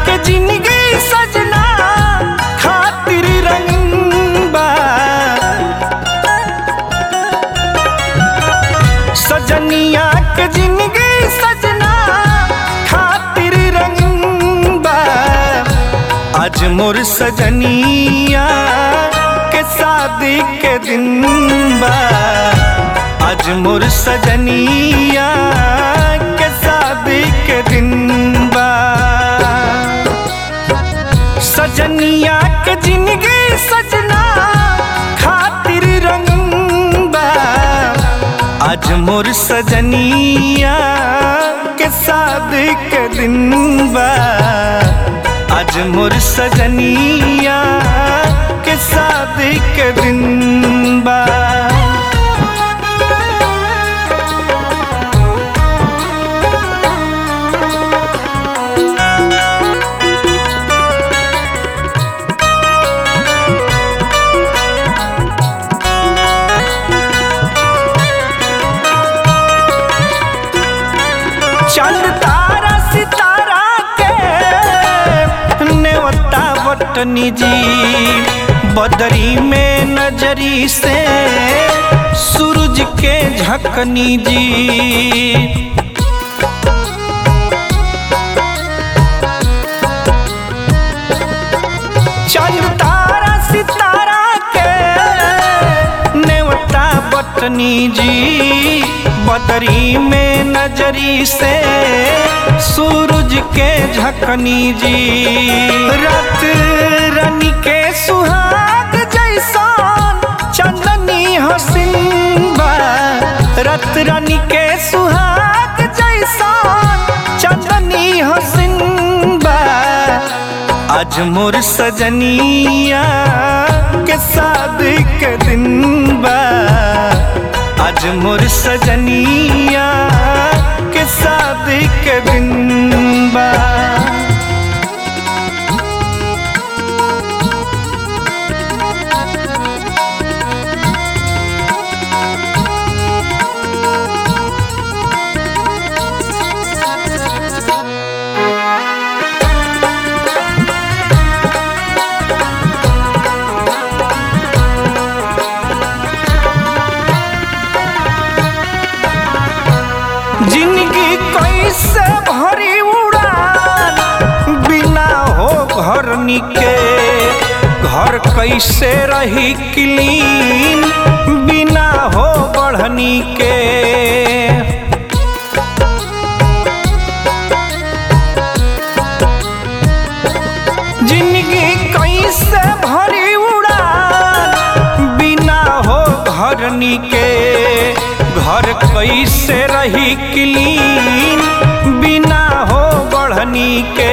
के जिंदगी सजना खातिर रंग बा सजनिया के जिंदगी सजना खातिर रंग बा आज मोर सजनिया के शादी के दिन बा आज मोर सजनिया के शादी के दिन बा सजनिया के जिंदगी सजना खातिर रंग बा आज मोर सजनिया के शादी के दिन बा आज मोर सजनिया के शादी के दिन बा चंद तारा सितारा के नेवता बटनी जी बदरी में नजरी से सूरज के झकनी जी चंद तारा सितारा के नेवता बटनी जी बदरी में नजरी से सूरज के झकनी जी रत रनी के सुहाग जैसान चंदनी हसीन बा रत रनी के सुहाग जैसान चंदनी हसीन बा आज मोर सजनिया के शादी के दिन बा आज मोर सजनिया के शादी के दिन बा जिंदगी कैसे भरी उड़ान बिना हो घर निके घर कैसे रही क्लीन बिना हो बढ़नी के जिंदगी कैसे भरी उड़ान बिना हो घर निके घर कैसे रही क्लीन बिना हो बढ़नी के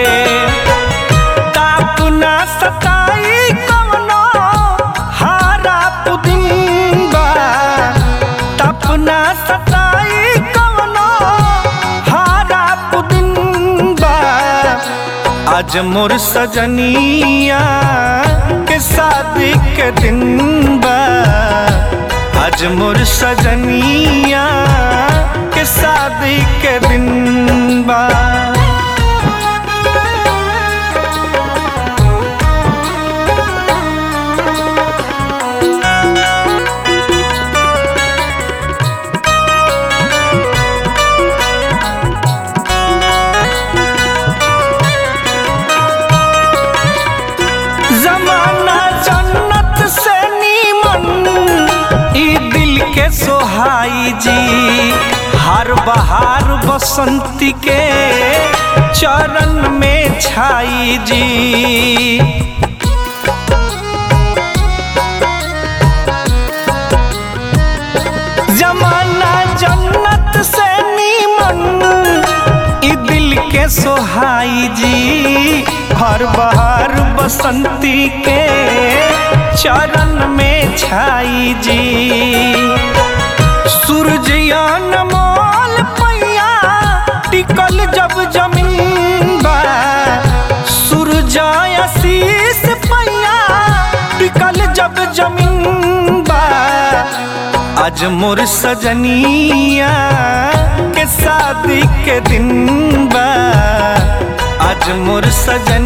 ताप ना सताई कवनो हारा पुदिन बा ताप ना सताई कवनो हारा पुदिन बा आज मोर सजनिया के शादी के दिन बा आज मोर सजनिया के शादी के दिन बा जमाना जन्नत से नीमन ई दिल के सोहाई जी हर बहार बसंती के चरण में छाई जी जमाना जन्नत से नीमन ई दिल के सोहाई जी हर बहार बसंती के चरण में छाई जी सूरजयान मोल पैया टिकल जब जमीन बा सूरजाय शीस पैया टिकल जब जमीन बा आज मोर सजनिया के शादी के दिन बा आज मोर सजन